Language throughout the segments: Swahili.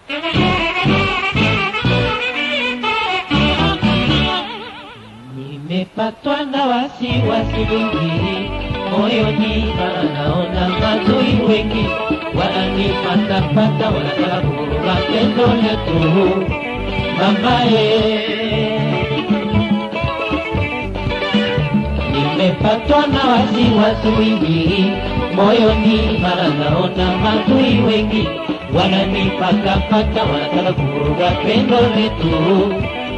Nimepatwa na wasiwasi mwingi moyoni, maana naona maadui wengi wananifatafata, wanataka kuvuruga pendo letu mamaye. Nimepatwa na wasiwasi mwingi moyoni, maana naona maadui wengi wananifatafata, wanataka kuvuruga pendo letu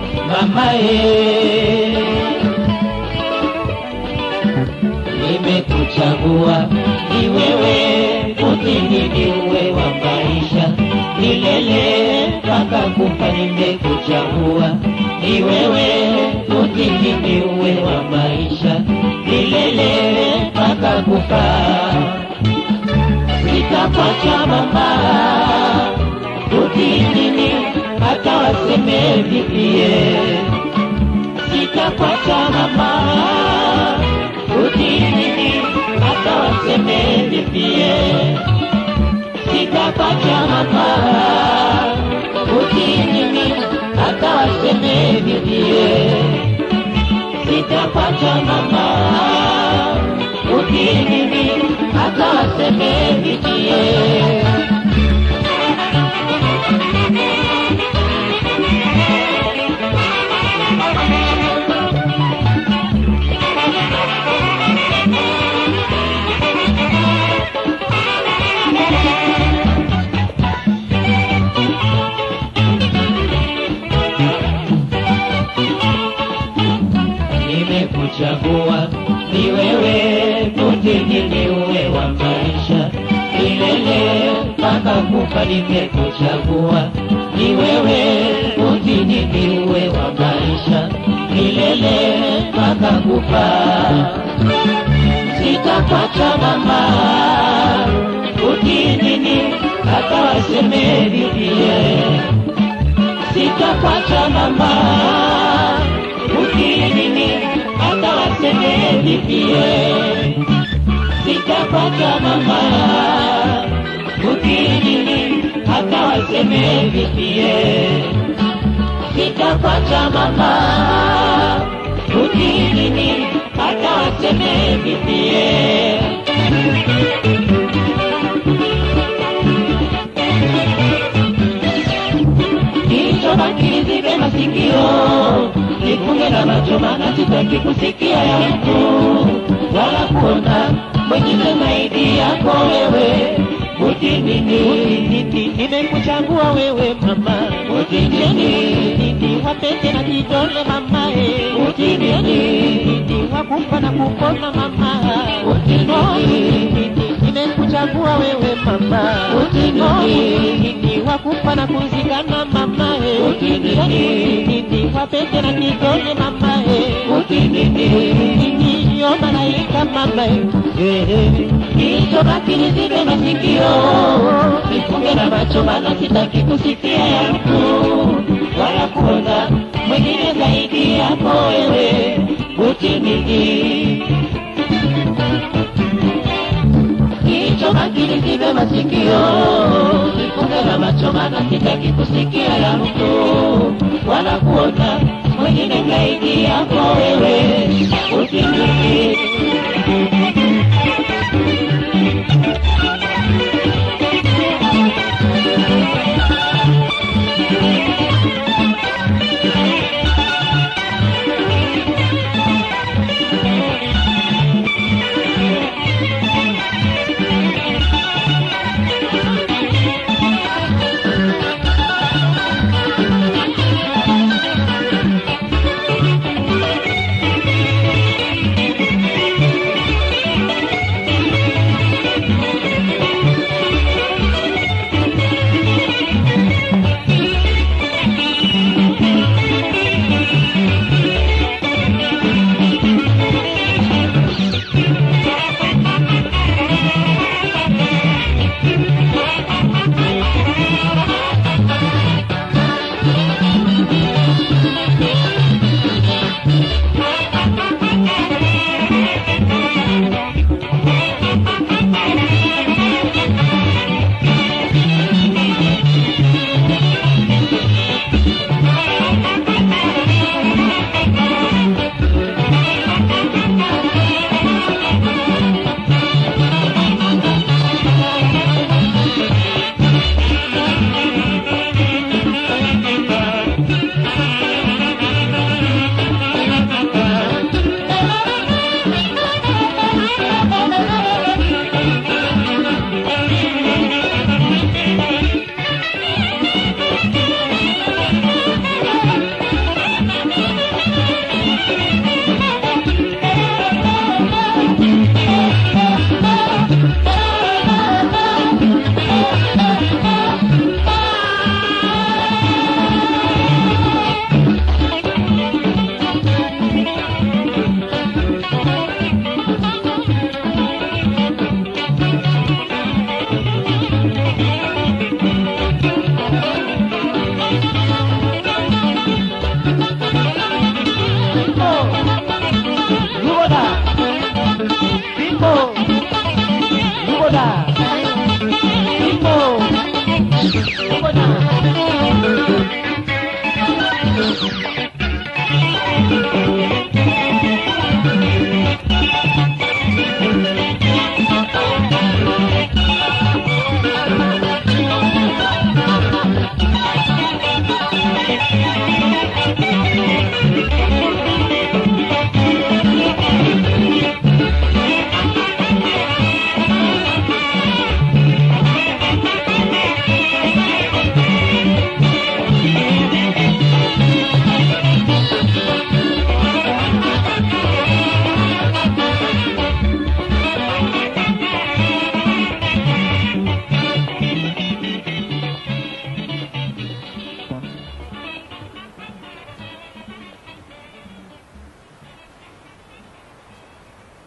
mamaye. Nimekuchagua ni wewe, utini ni uwe wa maisha milele mpaka kufa. Nimekuchagua ni wewe, utini ni uwe wa maisha milele mpaka kufa. Sitakuacha mama, utinini hata waseme vipie. Sitakuacha mama, utinini hata waseme vipie. Sitakuacha mama, utinini hata waseme vipie. Sitakuacha mama, utinini hata waseme vipie. nimekuchagua ni wewe, mutini ni uwe wa maisha milele mpaka kufa. Nimekuchagua ni wewe, mutini ni uwe wa maisha milele mpaka kufa. Sitakuacha mama, utinini hata waseme vivie. Sitakuacha mama ukinini hata waseme vipie, sitapata mama. Ukinini hata waseme vipie, sitapata mama. Ukinini hata waseme vipie. Kichobaki nizibe masikio, nifunge na macho, maana sitaki kusikia ya mtu wala kuona mwingine zaidi yako wewe. Utinini, utinini, nimekuchagua wewe mama. Utinini, wapete na kidole mama, eh. Utinini, wakufa na kupona mama. Utinini, nimekuchagua wewe mama. Utinini, wakufa na kuzikana mama, eh. Utinini, wapete na kidole mama, eh. Utinini, yo malaika mama, eh. Kichobaki nizibe masikio, nifunge na macho, maana sitaki kusikia ya mtu wala kuona mwingine zaidi yako wewe. Utinini, kichobaki nizibe masikio, nifunge na macho, maana sitaki kusikia ya mtu wala kuona mwingine zaidi yako wewe. Utinini